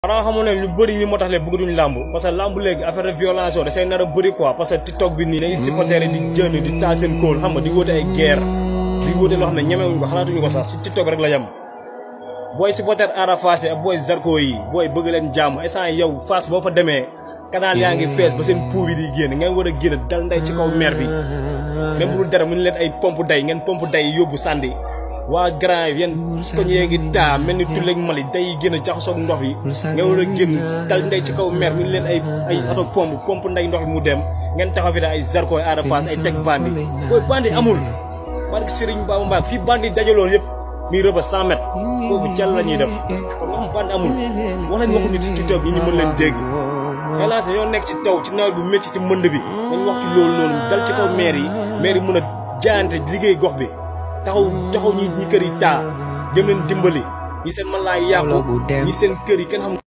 xanaa xamoon ne lu bëri ñi moo tax léegi bëggatuñ làmb parce que làmb léegi affaire de violation da say nar a bëri quoi parce que TikTok bi nii dañuy supporter di jënd di taal seen kóol xam nga di wóote ay guerre di wóote loo xam ne ñemewuñ ko xalaatuñu ko sax si TikTok rek la yem booy supporter Ada Fass ak booy Zarko yi booy bëgg leen jàmm instant yow Fass boo fa demee canal yaa ngi fees ba seen pou bi di génn ngeen war a génn dal nday ci kaw mer bi même bu dul dara mu ne leen ay pompe day ngeen pompe day yóbbu sànni waa grand yi yéen koñ yee ngi taa mel ni tulleeg mali day génn jaxasoog ndox yi ngeen war a génn dal ndey ci kaw mer mu ne leen ay ay auto pompe pompe nday ndox bi mu dem ngeen taxaw fi da ay Zarko ay Ada Fass ay teg bandi booy bandi amul barke Serigne Bamba Mbacké fii bandi dajaloon yëpp muy rëba 100 mètres foofu jàll la ñuy def kon nga xam bandi amul wax nañ waxu nit ci TikTok ñi ñu mën leen dégg hélas ñoo nekk ci taw ci nawet bu métti ci mënd bi dañ wax ci loolu noonu dal ci kaw maire yi maire yi mën a jaayante liggéey gox bi taxaw taxaw ñi ñi kër yi taa jëm leen dimbali ñi seen mën laa yàqu ñi seen kër yi kenn xam